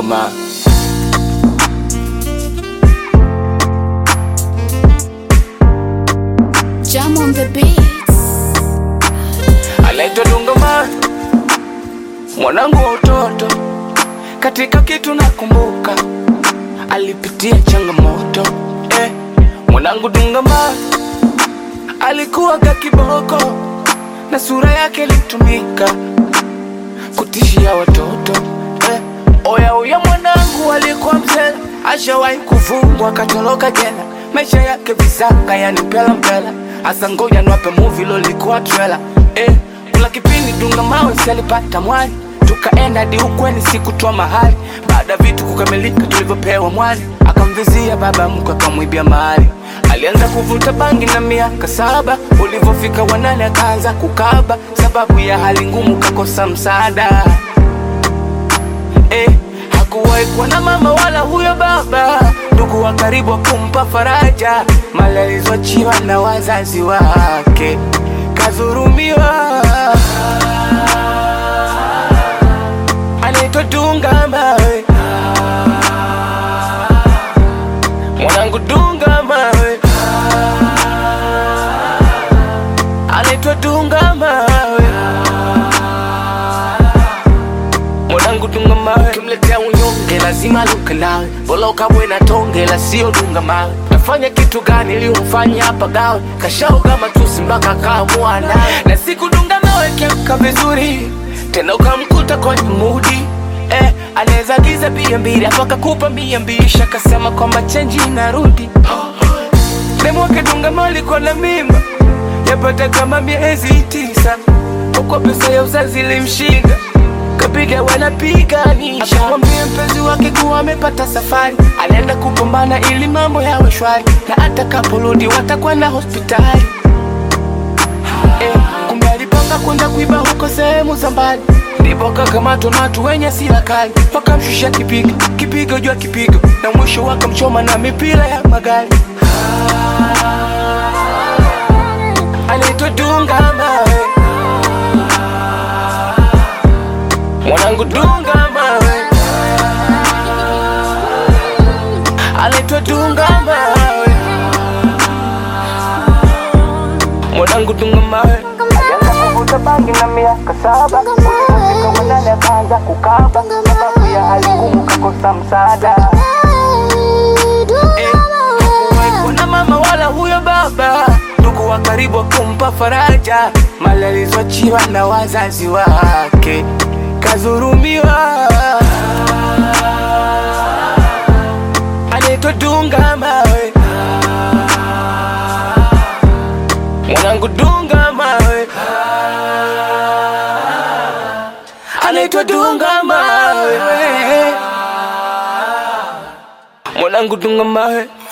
mawe. Jam on the beats. anaitwa Dungama, mwanangu wa utoto. Katika kitu nakumbuka, alipitia changamoto eh. Mwanangu Dungama alikuwa ka kiboko na sura yake ilitumika kutishia watoto eh. Oya oya, mwanangu alikuwa mzee, ashawahi kufungwa akatoroka jela, maisha yake visanga, yani mpela mpela. Asa ngoja niwape movie lolikuwa trailer eh. Kuna kipindi Dunga Mawe si alipata mwali, tukaenda hadi ukweni sikutoa mahali. Baada ya vitu kukamilika tulivyopewa mwali, akamvizia baba mkwe akamwibia mahali. Alianza kuvuta bangi na miaka saba, ulivyofika wanane akaanza kukaba, sababu ya hali ngumu kakosa msaada eh, hakuwahi kuwa na mama wala huyo baba, ndugu wa karibu wa kumpa faraja, mali alizoachiwa na wazazi wake, kadhurumiwa. Anaitwa Dunga Mawe, mwanangu Dunga Mawe, anaitwa Dunga Mawe mwanangu dunga mawe, kimletea unyonge lazima luke nawe, bora ukabwe na tonge la sio dunga mawe. Tafanya kitu gani ili umfanye hapa gawe, kashao kama tusi mpaka kaamua nawe, na siku dunga mawe kiamka vizuri tena ukamkuta kwenye mudi eh, anaweza giza bia mbili hapo akakupa mia mbili kisha kasema kwamba chenji inarudi demu wake dunga mawe alikuwa na mimba yapata kama miezi tisa, huko pesa ya uzazi ilimshinda kapiga wanapiganisha, akamwambia mpenzi wake kuwa amepata safari, anaenda kupambana ili mambo yawe shwari, na atakaporudi watakwenda hospitali. Eh, kumbe alipanga kwenda kuiba huko sehemu za mbali, ndipo kakamatwa na watu wenye sila kali, wakamshusha kipigo kipigo juu ya kipigo, na mwisho wakamchoma na mipira ya magari. Anaitwa Dunga Mawe, mwanangu Dunga Mawe, anaitwa Dunga Mawe, mwanangu Dunga Mawe. Alianza kuvuta bangi na miaka saba, ulipofika wanane akaanza kukaba, sababu ya hali ngumu kakosa msaada. Eh, hakuwahi kuwa na mama wala huyo baba, ndugu wa karibu wa kumpa faraja, mali alizoachiwa na wazazi wake, kadhurumiwa. Anaitwa Dunga Mawe, mwanangu Dunga Mawe, anaitwa Dunga Mawe, mwanangu Dunga Mawe.